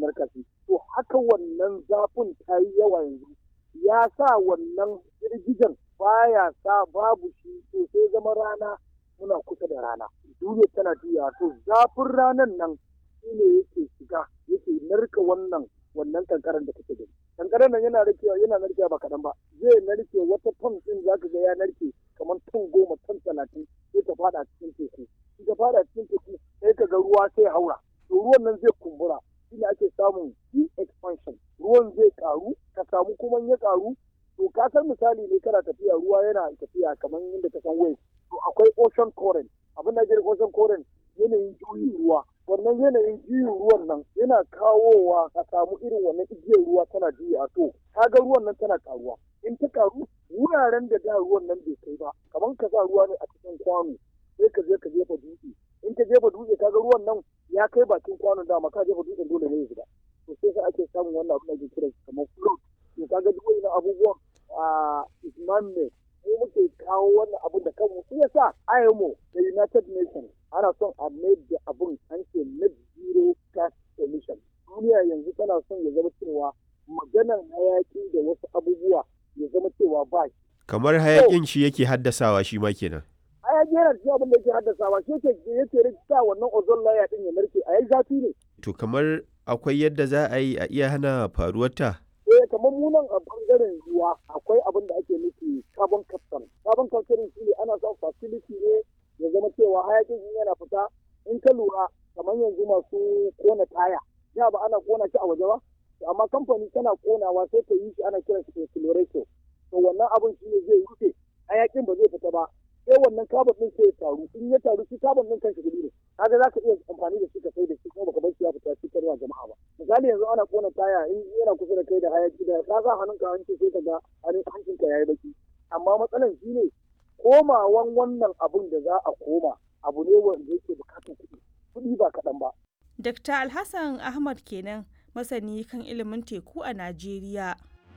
narka shi to haka wannan zafin ta yi yawa yanzu ya sa wannan girgijen baya sa babu shi to sai zama rana muna kusa da rana duniya tana juya to zafin ranan nan shine yake shiga yake narka wannan wannan kankaran da kake gani kankaran nan yana narkewa yana narkewa ba kaɗan ba zai narke wata ton ɗin zaka ga ya narke kamar ton goma ton talatin sai ta fada cikin teku in ta fada cikin teku sai ka ga ruwa sai haura to ruwan nan zai kumbura shine ake samun deep expansion ruwan zai karu ka samu kuma ya karu to ka san misali ne kana tafiya ruwa yana tafiya kamar yadda ka san wave to akwai ocean current abin da ake ocean current yanayin juyin ruwa wannan yanayin juyin ruwan nan yana kawowa ka samu irin wannan igiyar ruwa tana juya to kaga ruwan nan tana karuwa in ta karu wuraren da da ruwan nan bai kai ba kamar ka sa ruwa ne a cikin kwano sai ka je ka jefa dutse in ka jefa dutse kaga ruwan nan ya kai bakin kwanon dama ka jefa dutsen dole ne ya shiga to sai sai ake samun wannan abin da ake kira kamar float to kaga duk wannan abubuwan a isman ne mu muke kawo wannan abin da kanmu shi yasa IMO da United Nations ana son a mai da abin an ce net zero gas emission duniya yanzu tana son ya zama cewa maganar hayaki da wasu abubuwa ya zama cewa ba shi kamar hayakin shi yake haddasawa shi ma kenan hayaki yana cikin abin da yake haddasawa shi yake yake rikita wannan ozone layer din ya narke a yi zafi ne to kamar akwai yadda za a yi a iya hana faruwarta eh kamar mu nan a bangaren ruwa akwai abin da ake nufi carbon capture carbon capture shi ne ana son facility ne ya zama cewa hayakin in yana fita in ka lura kamar yanzu masu kona taya ya ba ana kona shi a waje ba amma kamfani tana konawa sai ta yi shi ana kiran shi accelerator to wannan abin shi ne zai rufe hayakin ba zai fita ba sai wannan carbon din sai ya taru in ya taru shi carbon din kanshi gudu ne kaga za ka iya amfani da shi ka sai da shi kuma baka bar shi ya fita shi karwa jama'a ba misali yanzu ana kona taya in yana kusa da kai da hayaki da ka sa hannunka hanci sai ka ga hancinka yayi baki amma matsalan shi ne komawan wannan abun da za a koma abu ne wanda yake bukatar kuɗi kuɗi ba kaɗan ba. Dr. Alhassan Ahmad kenan masani kan ilimin teku a Najeriya.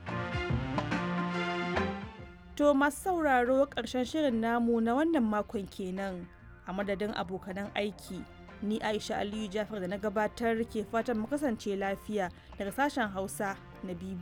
To masu sauraro ƙarshen shirin namu na wannan makon kenan a madadin abokanan aiki. Ni Aisha Aliyu Jafar da na gabatar ke fatan mu kasance lafiya daga sashen Hausa na BBC.